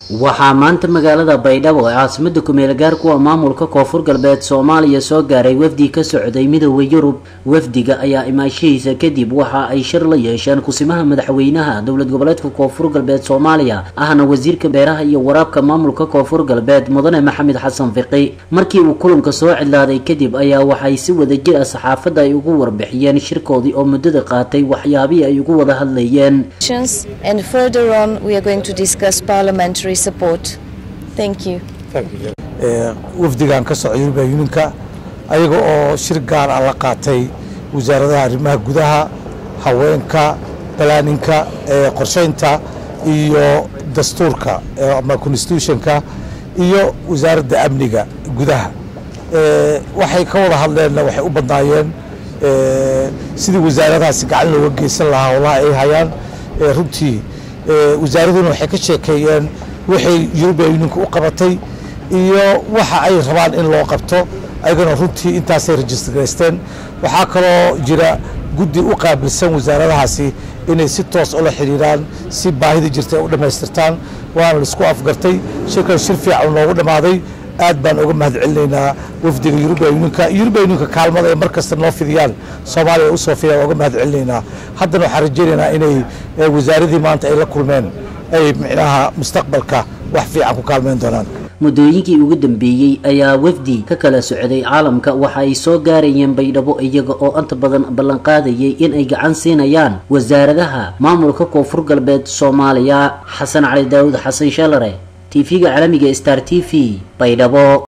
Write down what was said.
waxaa maanta magaalada baydhabo ee caasimada kumeel gaarkuwa maamulka koonfur galbeed soomaaliya soo gaaray wafdi ka socday midooda yurub wafdiga ayaa imaashihiisa kadib waxa ay shir la yeesheen kusimaha madaxweynaha dowlad goboleedka koonfur galbeed soomaaliya ahna wasiirka beeraha iyo waraabka maamulka koonfur galbeed mudane maxamed xasan fiqi markii uu kulanka soo cidlaaday kadib ayaa waxay si wadajir ah saxaafadda ay ugu warbixiyeen shirkoodii oo muddada qaatay waxyaabihii ay ugu wada hadlayeen and further on we are going to discuss parliamentary support. Thank you. wafdigan ka socda yurubiya yuninka ayaga oo shir gaar ah la qaatay wasaaradaha arrimaha gudaha haweenka balaaninka qorsheynta iyo dastuurka ama constitutionka iyo wasaaradda amniga gudaha waxay ka wada hadleenna waxay u badnaayeen sidii wasaaradahaasi gacan looga geysan lahaa howlaha ay hayaan runtii wasaaraduna waxay ka sheekeeyeen waxay yurubiya yuninka u qabatay iyo waxa ay rabaan in loo qabto ayagana runtii intaasay rajistargaysteen waxaa kaloo jira guddi u qaabilsan wasaaradahaasi inay si toos ula xidhiiraan si baahida jirta ay u dhammaystirtaan waana laisku afgartay shirkan shir fiican noogu dhammaaday aad baan uga mahad celinaynaa wafdiga yurubiya yuninka yurubiya yuninka kaalmada ay mar kasta noo fidiyaan soomaaliya ay usoo fidiyaan uga mahad celinaynaa haddana waxaan rajaynaynaa inay wasaaradii maanta ay la kulmeen ay micnaha mustaqbalka wax fiican ku kaalmeyn doonaan muddooyinkii ugu dambeeyey ayaa wafdi ka kala socday caalamka waxa ay soo gaarayeen baydhabo iyaga oo inta badan ballanqaadayay in ay gacan siinayaan wasaaradaha maamulka koonfur galbeed soomaaliya xasan cali daawud xasan shalare tv-ga caalamiga star t v baydhabo